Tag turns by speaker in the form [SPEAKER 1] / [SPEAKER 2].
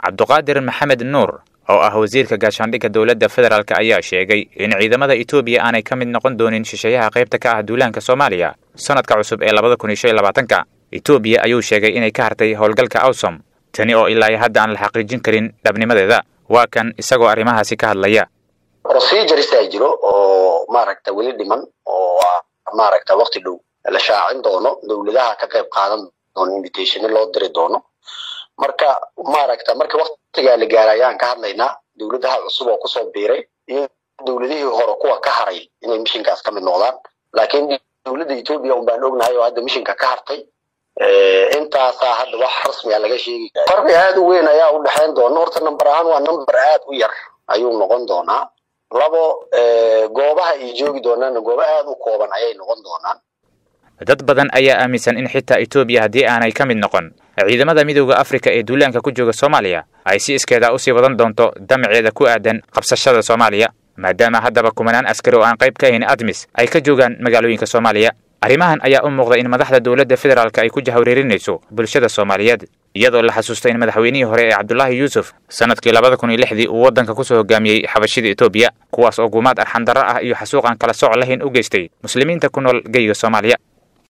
[SPEAKER 1] cabduqaadir maxamed nuur oo ah wasiirka gaashaandhigga dowladda federaalk ayaa sheegay in ciidamada etoobiya aanay ka mid noqon doonin shisheeyaha qaybta ka ah duulaanka soomaaliya sanadka cusub ee labada kun iyo shan iyo labaatanka etoobiya ayuu sheegay inay ka hartay howlgalka awsom tani oo ilaa hadda aan la xaqiijin karin dhabnimadeeda waa kan isagoo arrimahaasi ka hadlaya
[SPEAKER 2] proceduresa jiro oo maaragta weli dhiman oo maaragta wakti dhow la shaacin doono dowladaha ka qayb qaadan doono invitationa loo diri doono marka maaragta marka waktigaa la gaara ayaan ka hadlaynaa dowladaha cusub oo kusoo biiray iyo dowladihii hore kuwa ka haray inay mishinkaas ka mid noqdaan laakiin dowladda etoobiya un baan ognahay oo hadda mishinka ka hartay intaasaa hadda wax rasmiga laga sheegi farqi aada u weyn ayaa u dhexayn doona horta number ahaan waa number aada u yar ayuu noqon doonaa labo goobaha ay joogi doonaanna gooba aada u kooban ayay noqon doonaan
[SPEAKER 1] dad badan ayaa aaminsan in xitaa etoobiya haddii aanay ka mid noqon ciidamada midowda afrika ee duulaanka ku jooga soomaaliya ay si iskeeda usii wadan doonto damaceeda ku aadan qabsashada soomaaliya maadaama haddaba kumanaan askari oo aan qayb ka ahayn admis ay ka joogaan magaalooyinka soomaaliya arrimahan ayaa u muuqda in madaxda dowladda federaalk ay ku jahwareerinayso bulshada soomaaliyeed iyadoo la xasuusta in madaxweynihii hore ee cabdulaahi yuusuf sanadkii labada kun iyo lixdii uu waddanka kusoo hogaamiyey xabashida etoobiya kuwaas oo gumaad arxandarro ah iyo xasuuq aan kala sooc lahayn u geystay muslimiinta ku nool geyga soomaaliya